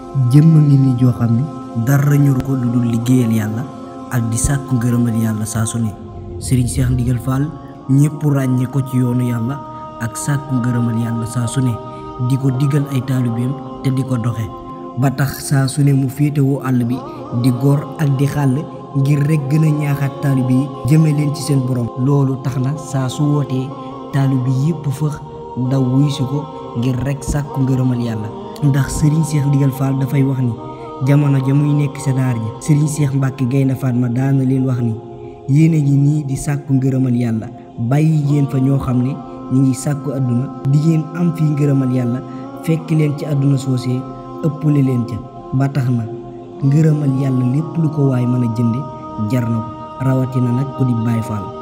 jëmm ngi ni joo xam ne dara ñor ko lu dul liggéeyal yàlla ak di sàkku ngërëmal yàlla saa su ne sëriñ Cheikh Ndigal Fall ñëpp ràññee ko ci yoonu yàlla ak sàkku ngërëmal yàlla saa su ne di ko digal ay taalibeem te di ko doxe ba tax saa su ne mu féetewoo àll bi di góor ak di xàll ngir rek gën a ñaaxaat taalibe yi jëme leen ci seen borom loolu tax na saa su wootee taalibe yépp fëx daw wuy si ko ngir rek sàkku ngërëmal yàlla ndax sëriñ Cheikh Ndigal Fall dafay wax ni jamono ja muy nekk sa daar ja sëriñ Cheikh Mbacke Gaynde Fatma daana leen wax ni yéen a ngi nii di sàkku ngërëmal yàlla bàyyi yéen fa ñoo xam ne ñu ngi sàkku àdduna di ngeen am fii ngërëmal yàlla fekk leen ci àdduna soosee ëppale leen ca ba tax na ngërëmal yàlla lépp lu ko waay mën a jënde jar na ko rawatina nag ko di Baay Faal